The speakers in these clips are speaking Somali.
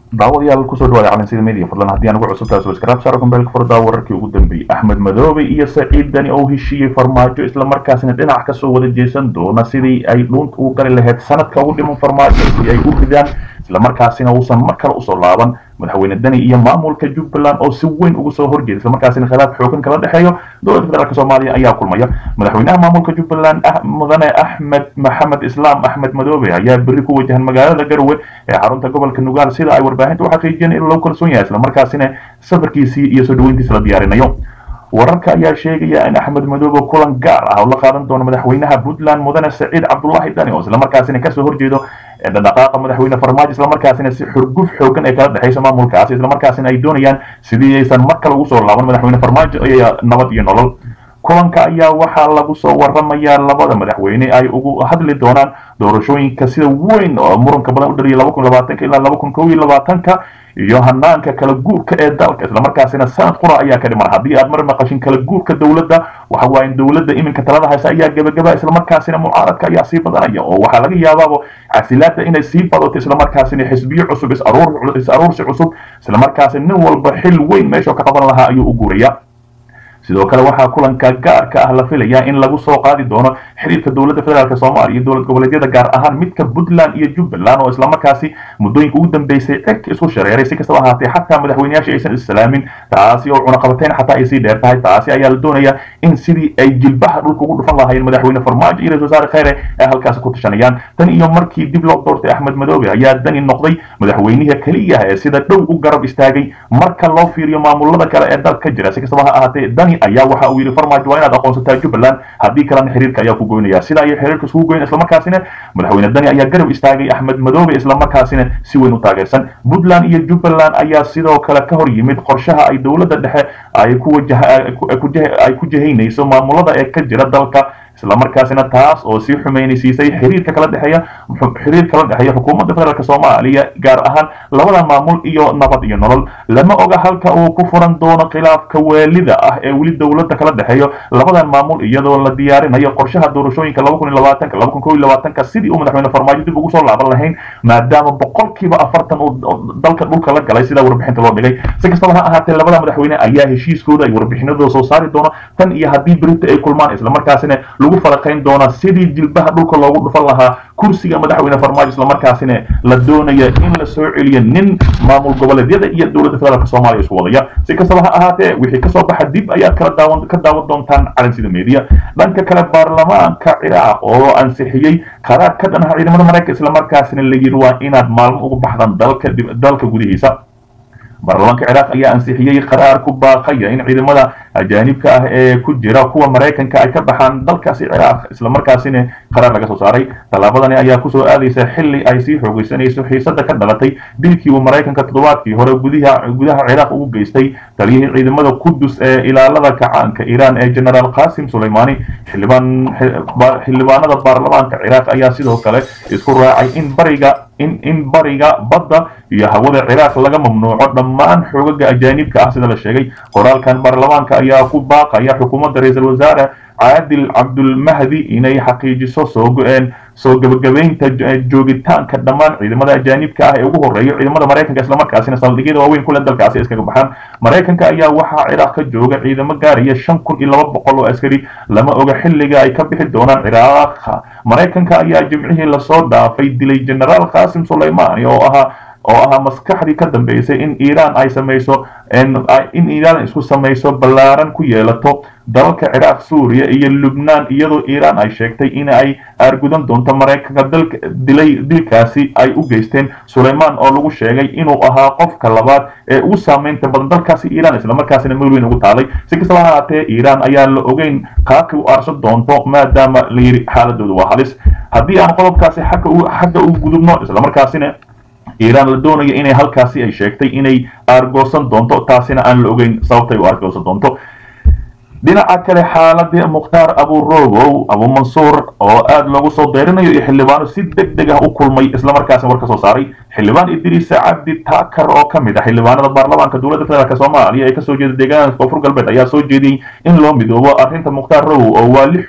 daawadayaal kusoo dhawaada calansida media fadlan haddii aan ugu cusubtahay subscribe saaro kumbeelka furdaa wararkii ugu dambeeyey axmed madoobe iyo saciid dani oo heshiiyey farmaajo islamarkaasina dhinac kasoo wada jeesan doona sidii ay dhuunta ugu gali lahayd sanadka ugu dhiman farmaajo si ay u ridaan islamarkaasina uusan mar kale usoo laaban madaxweyne dani iyo maamulka jubbaland oo si weyn ugu soo horjeeda islamarkaasina khilaaf xoogan kala dhexeeyo dowladda federaalk soomaaliya ayaa kulmaya madaxweynaha maamulka jubbaland mudane axmed maxamed islaam axmed madoobe ayaa berri ku wajahan magaalada garowe ee xarunta gobolka nugaal sida ay warbaahinta u xaqiijiyeen in loo kalsoon yahay islamarkaasina safarkiisii iyo soo dhaweyntiisa la diyaarinayo wararka ayaa sheegaya in axmed madoobe kulan gaar ah oo la qaadan doono madaxweynaha puntland mudane saciid cabdullaahi dani oo islamarkaasina kasoo horjeedo dhaqaaqa madaxweyne farmaajo islamarkaasina si xurguf xoogan ee kala dhexaysa maamulkaasi islamarkaasina ay doonayaan sidii aysan mar kale ugu soo laaban madaxweyne farmaajo iyo nabad iyo nolol kulanka ayaa waxaa lagu soo waramayaa labada madaxweyne ay ugu hadli doonaan doorashooyinka sida weyn oo muranka badan u dhaliyay laba kun labaatanka ilaa laba kun kow iyo labaatanka iyo hanaanka kala guurka ee dalka islamarkaasina sanad qura ayaa ka dhiman haddii aad mar maqashin kala guurka dowladda waxa waaye dowladda iminka talada haysa ayaa gebagaba islamarkaasina mucaaradka ayaa sii badanaya oo waxaa laga yaabaabo casilaada inay sii badato islamarkaasina xisbiyo cusub is aruursi cusub islamarkaasi nin walba xil weyn meeshuu ka qaban lahaa ayuu u guuraya sidoo kale waxaa kulanka gaarka ah la filayaa in lagu soo qaadi doono xiriirka dowladda federaalk soomaaliya iyo dowlad goboleedyada gaar ahaan midka puntland iyo jubbaland oo islamarkaasi muddooyinka ugu dambeysay ceg isku shareeray si kastaba ahaatee xataa madaxweyneyaasha aysan islaamin taasi oo cunaqabateyn xataa ay sii dheer tahay taasi ayaa la doonayaa in sidii ay jilbaha dhulka ugu dhufan lahaayeen madaxweyne farmaajo iyo ra-isul wasaare kheyre ay halkaasi ku tashanayaan tan iyo markii dib loo doortay axmed madoobe ayaa dani noqday madaxweynihi keliya ee sida dhow u garab istaagay marka loo fiiriyo maamulada kale ee dalka ka jira si kastaba ha ahaatee dani ayaa waxa uu yidhi farmaajo waa inaad aqoonsataa jubbaland haddii kalena xiriirka ayaa ku goynaya sida ayay xiriirka isugu goyn islamarkaasina madaxweyne dani ayaa garab istaagay axmed madoobe islamarkaasina si weyn u taageersan puntland iyo jubbaland ayaa sidoo kale ka hor yimid qorshaha ay dowladda dhexe ay ku wajahay ku jahaynayso maamulada ee ka jira dalka islamarkaasina taas oo sii xumeynaysiisay xiriirka kala dhexeeya xiriir kala dhexeeya xukuumadda federaalk soomaaliya gaar ahaan labada maamul iyo nabad iyo nolol lama oga halka uu ku furan doono khilaafka waalida ah ee weli dowladda kala dhexeeyo labadan maamul iyadoo la diyaarinayo qorshaha doorashooyinka laba kun iyo labaatanka laba kun kow iyo labaatanka sidii uu madaxweyne farmaajo dib ugu soo laaban lahayn maadaama boqolkiiba afartan uu dalka dhulka la galay sida warbixinta loo dhigay si kastaba ha ahaatee labada madaxweyne ayaa heshiiskooda ay warbixinadooda soo saari doono tan iyo haddii berita ay kulmaan islamarkaasina lagu faraqayn doona sidii jilbaha dhulka loogu dhufan lahaa kursiga madaxweyne farmaajo islamarkaasina la doonaya in la soo celiyo nin maamul goboleedyada iyo dowladda federaalk soomaaliya isku wadaya si kastaba ha ahaatee wixii kasoo baxa dib ayaad kala daawan ka daawan doontaan calansida media dhanka kale baarlamaanka ciraaq oo ansixiyey qaraar ka dhan ah ciidamada maraykan islamarkaasina la yidhi waa inaad maalmo ugu baxdaan dalka dalka gudihiisa baarlamaanka ciraaq ayaa ansixiyey qaraar ku baaqaya in ciidamada ajaanibka ah ee ku jira kuwa maraykanka ay ka baxaan dalkaasi ciraaq islamarkaasina qaraar laga soo saaray tallaabadani ayaa kusoo aadaysa xilli ay sii xoogeysanayso xiisada ka dhalatay dilkii uu maraykanka toddobaadkii hore gudaha gudaha ciraaq ugu geystay taliyihii ciidamada qudus ee ilaalada kacaanka iiraan ee generaal qasim suleymani xildhibaan xildhibaanada baarlamaanka ciraaq ayaa sidoo kale isku raacay in bariga in in bariga badda iyo hawada ciraaq laga mamnuuco dhammaan xoogaga ajaanibka ah sida la sheegay qoraalkan baarlamaanka ayaa ku baaqaya xukuumadda ra-iisul wasaare caadil cabdulmahdi inay xaqiijiso soo go-een soo gabagabaynta joogitaanka dhammaan ciidamada ajaanibka ah ee ugu horeeyo ciidamada maraykanka islamarkaasina saldhigyada waaweyn kule dalkaasi iskaga baxaan maraykanka ayaa waxaa ciraaq ka jooga ciidamo gaaraya shan kun iyo laba boqol oo askari lama oga xilliga ay ka bixi doonaan ciraaq maraykanka ayaa jimcihii lasoo dhaafay dilay generaal qasim suleymani oo ahaa oo ahaa maskaxdii ka dambeysay in iiraan ay samayso in iiraan isku samayso ballaaran ku yeelato dalalka ciraaq suuriya iyo lubnaan iyadoo iiraan ay sheegtay in ay aargudan doonto maraykanka dalka dilay dilkaasi ay u geysteen sulaymaan oo lagu sheegay inuu ahaa qofka labaad ee ugu saameynta badan dalkaasi iiraan islamarkaasina meel weyn ugu taalay si kastaba ha ahaatee iiraan ayaa la ogeyn qaabka u aarsan doonto maadaama la yidhi xaaladoodu waa halis haddii aan qodobkaasi xagga u gudubno islamarkaasina iiraan la doonayo inay halkaasi ay sheegtay inay aargoosan doonto taasina aan la ogeyn sababtay u aargoosan doonto dhinaca kale xaaladii mukhtaar aburogow abumansuur oo aad loogu soo deyrinayo iyo xildhibaano si deg deg ah u kulmay islamarkaasina war ka soo saaray xildhibaan idriisa cabdi taakar oo ka mid ah xildhibaanada baarlamaanka dowladda federaalk soomaaliya ee kasoo jeeda deegaanka koonfur galbeed ayaa soo jeediyey in loo midoobo arrinta mukhtaar rowow oo waali xun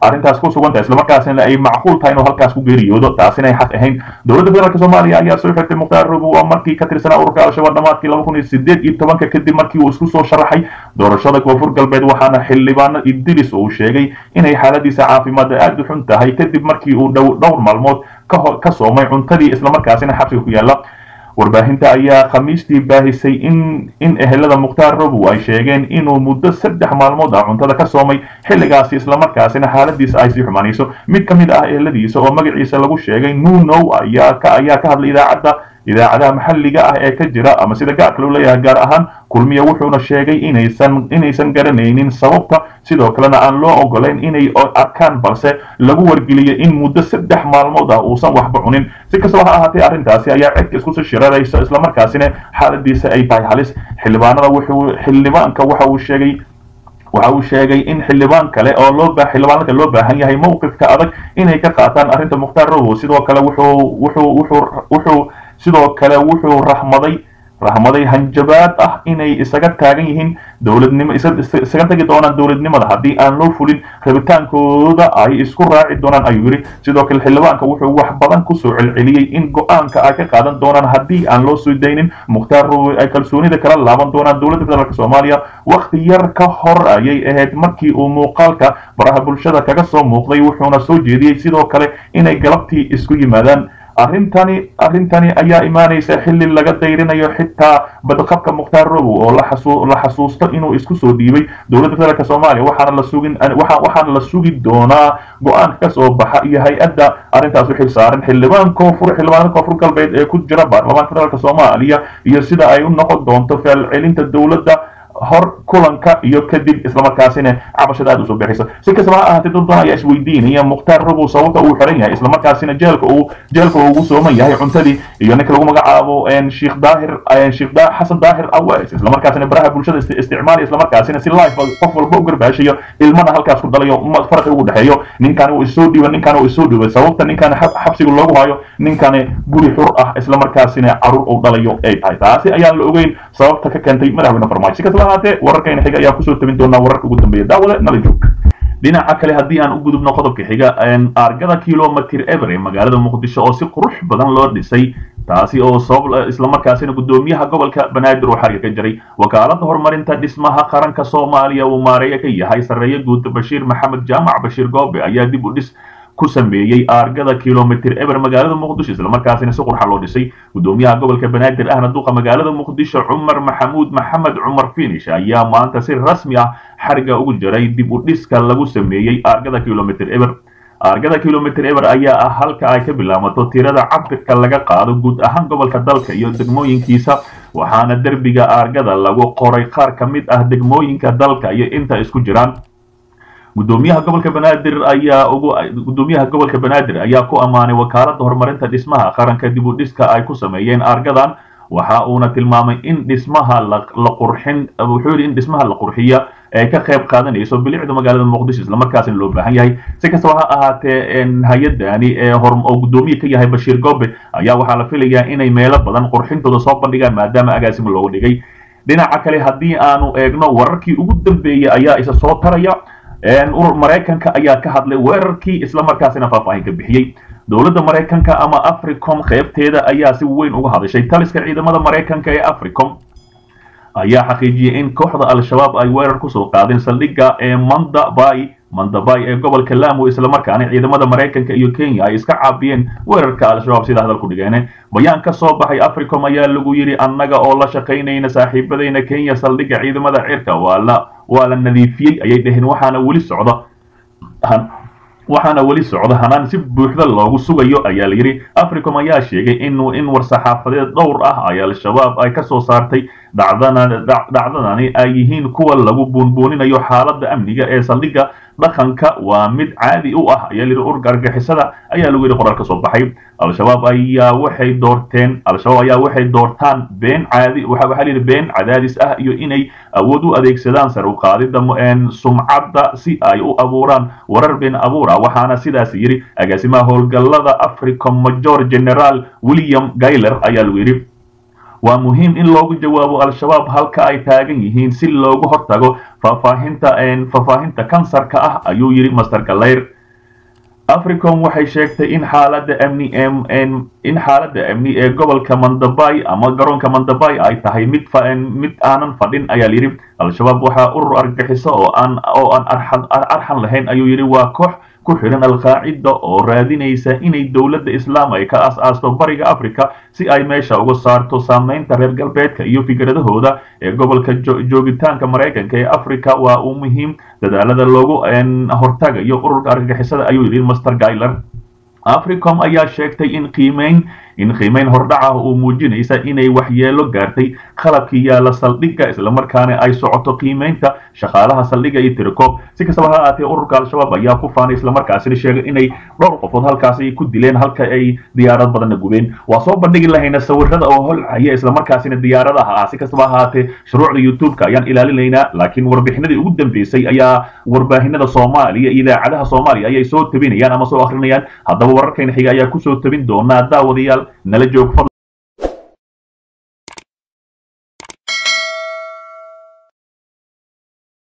arrintaas ku sugan tahay islamarkaasina ay macquul tahay inuu halkaas ku geeriyoodo taasina ay xaq ahayn dowladda federaalk soomaaliya ayaa soo xirtay mukhtaar robow waa markii ka tirsanaa ururka al-shabaab dhamaadkii laba kun iyo sideed iyo tobanka kadib markii uu isku soo sharaxay doorashada koonfur galbeed waxaana xildhibaano idris uu sheegay inay xaaladiisa caafimaadda aada u xun tahay kadib markii uu dhowr maalmood ka soomay cuntadii islamarkaasina xabsiga ku yaala warbaahinta ayaa khamiistii baahisay in in ehelada mukhtaar robow ay sheegeen inuu muddo saddex maalmood ah cuntada ka soomay xilligaasi islamarkaasina xaaladiisa ay sii xumaanayso mid ka mid ah eheladiisa oo magaciisa lagu sheegay nunow ayaa ka ayaa ka hadlay idaacadda idaacadaha maxalliga ah ee ka jira ama sida gaarka loo leeyahay gaar ahaan kulmiya wuxuuna sheegay inaysan inaysan garanaynin sababta sidoo kalena aan loo ogolayn inay arkaan balse lagu wargeliyay in muddo saddex maalmood ah uusan waxba cunin si kastaba ha ahaatee arrintaasi ayaa cidka iskusoo shiraraysa islamarkaasina xaaladiisa ay tahay halis xildhibaanada wuxuu xildhibaanka waxa uu sheegay waxa uu sheegay in xildhibaan kale oo loo baa xildhibaanka loo baahan yahay mowqifka adag inay ka qaataan arrinta mukhtaar robow sidoo kale wuxuu wuxuu wuxuu wuxuu sidoo kale wuxuu rahmaday rahmaday hanjabaad ah inay isaga taagan yihiin dowladnimo isaga tagi doonaan dowladnimada haddii aan loo fulin rabitaankooda ay isku raaci doonaan ayuu yidhi sidoo kale xildhibaanka wuxuu wax badan kusoo celceliyey in go-aanka ay ka qaadan doonaan haddii aan loo soo daynin mukhtaar robow ay kalsoonida kala laaban doonaan dowladda federaalk soomaaliya wakhti yar ka hor ayay ahayd markii uu muuqaalka baraha bulshada kaga soo muuqday wuxuuna soo jeediyey sidoo kale inay galabtii isku yimaadaan arrintani arrintani ayaa imaanaysa xilli laga dayrinayo xitaa badqabka mukhtaar robow oo la xasuusto inuu isku soo dhiibay dowladda federaalk soomaaliya waxaana la sugin waxaana la sugi doonaa go-aanka ka soo baxa iyo hay-adda arrintaas u xil saaran xildhibaan koonfur xildhibaanada koonfur galbeed ee ku jira baarlamaanka federaalk soomaaliya iyo sida ay u noqon doonto faalcelinta dowladda hor kulanka iyo kadib islamarkaasina cabashada aada usoo bixaysa si kastaba ha ahaatee dad badan ayaa isweydiinaya mukhtaar robow sababta uu xiran yahay islamarkaasina jeelka uu jeelka ugu sooman yahay cuntadii iyo ninka lagu magacaabo sheekh daahir sheekh xasan daahir aweys islamarkaasina baraha bulshada isticmaali islamarkaasina si live qof walba u garbaashayo ilmana halkaas ku dhalayo farqi ugu dhexeeyo ninkani uu isoo dhiiba ninkani uu isoo dhiibay sababta ninkani xabsiga loogu hayo ninkani guri xur ah islamarkaasina caruur uu dhalayo ay tahay taasi ayaan la ogeyn sababta ka keentay madaxweyne farmaajo si kastaba ahaatee wararkayna xiga ayaa kusoo tabin doonaa wararka ugu dambeeya daawada nala joog dhinaca kale haddii aan u gudubno qodobka xiga argada kilomitr ever ee magaalada muqdisho oo si qurux badan loo dhisay taasi oo sabab islamarkaasina guddoomiyaha gobolka banaadir uu xariga ka jiray wakaalada horumarinta dhismaha qaranka soomaaliya uu maareeya ka yahay sarreeye guud bashiir maxamed jaamac bashiir goobe ayaa dib u dhis ku sameeyey aargada kilomitr eber magaalada muqdisho islamarkaasina si qurxa loo dhisay guddoomiyaha gobolka banaadir ahna duqa magaalada muqdisho cumar maxamuud maxamed cumar finish ayaa maanta si rasmi ah xariga ugu jiray dib u dhiska lagu sameeyey aargada kilomitr eber aargada kilomitr eber ayaa ah halka ay ka bilaabato tirada cabirka laga qaado guud ahaan gobolka dalka iyo degmooyinkiisa waxaana derbiga aargada lagu qoray qaar ka mid ah degmooyinka dalka iyo inta isku jiraan gudoomiyaha gobolka banaadir ayaa ugu gudoomiyaha gobolka banaadir ayaa ku ammaanay wakaalada horumarinta dhismaha qaranka dib u dhiska ay ku sameeyeen aargadan waxa uuna tilmaamay in dhismaha la qurxin wuxuu yidhi in dhismaha la qurxiya ay ka qayb qaadanayso bilicda magaalada muqdisho islamarkaasina loo baahan yahay si kastaba ha ahaatee hay-adani ee oo guddoomiye ka yahay bashiir goobe ayaa waxaa la filayaa inay meelo badan qurxintooda soo bandhigaan maadaama agaasimo looga dhigay dhinaca kale haddii aanu eegno wararkii ugu dambeeyey ayaa isa soo taraya urur maraykanka ayaa ka hadlay weerarkii islamarkaasina faahfaahin ka bixiyey dowladda maraykanka ama africom qaybteeda ayaa si weyn uga hadashay taliska ciidamada maraykanka ee africom ayaa xaqiijiyey in kooxda al-shabaab ay weerar kusoo qaadeen saldhigga ee mandabay mandabay ee gobolka lamu islamarkaana ciidamada maraykanka iyo kenya ay iska caabiyeen weerarka al-shabaab sida hadal ku dhigeen bayaan ka soo baxay africom ayaa lagu yidhi annaga oo la shaqaynayna saaxiibadayna kenya saldhigga ciidamada cirka waa la waa la nadiifiyey ayay dhaheen waxaana weli socda waxaana weli socda hanaan si buuxda loogu sugayo ayaa la yidhi africom ayaa sheegay inuu in war-saxaafadeed dhowr ah ay al-shabaab ay ka soo saartay dhacdadani ay yihiin kuwa lagu buunbuuninayo xaaladda amniga ee saldhigga dhaqanka waa mid caadi u ah ayaa layidhi ururka argixisada ayaa lagu yidhi qoraal ka soo baxay al-shabaab ayaa waxay doorteen al-shabaab ayaa waxay doortaan been caadi waxa waxaa layidhi been cadaadis ah iyo inay awood u adeegsadaan sar u qaadida sumcadda si ay u abuuraan warar been abuura waxaana sidaas yidhi agaasimaha howlgallada africom major general william gayler ayaa lagu yidhi waa muhiim in loogu jawaabo al-shabaab halka ay taagan yihiin si loogu hortago faahfaahinta faahfaahinta kansarka ah ayuu yidhi master galayr africom waxay sheegtay in xaaladda amni in xaaladda amni ee gobolka mandabay ama garoonka mandabay ay tahay mid mid aanan fadhin ayaa layidhi al-shabaab waxaa urur argagixiso oo aan oo aan arxan lahayn ayuu yidhi waa koox ku xidhan al-qaacida oo raadinaysa inay dowladda islaam ay ka as-aasto bariga africa si ay meesha uga saarto saameynta reer galbeedka iyo fikradahooda ee gobolka joogitaanka maraykanka ee africa waa uu muhiim dadaalada loogu hortagayo ururka argagixisada ayuu yidhi master gailer africom ayaa sheegtay in qiimeyn in qiimeyn hordhaca uu muujinaysa inay waxyeelo gaartay qalabkii yaala saldhigga islamarkaana ay socoto qiimeynta shaqaalaha saldhigga iyo tirikoob si kastaba ha ahaatee ururka al-shabaab ayaa ku faanay islamarkaasina sheegay inay dhowr qofood halkaasi ku dileen halka ay diyaarad badanna gubeen waa soo bandhigi lahayna sawirada oo holcaya islamarkaasina diyaaradaha ah si kastaba ha ahaatee shuruucda youtube-ka ayaan ilaalinaynaa laakiin warbixinadii ugu dambeysay ayaa warbaahinada soomaaliya iyo idaacadaha soomaaliya ayay soo tabinayaan ama soo akrinayaan haddaba wararkayna xiga ayaa kusoo tabin doonaa daawadayaal nala joog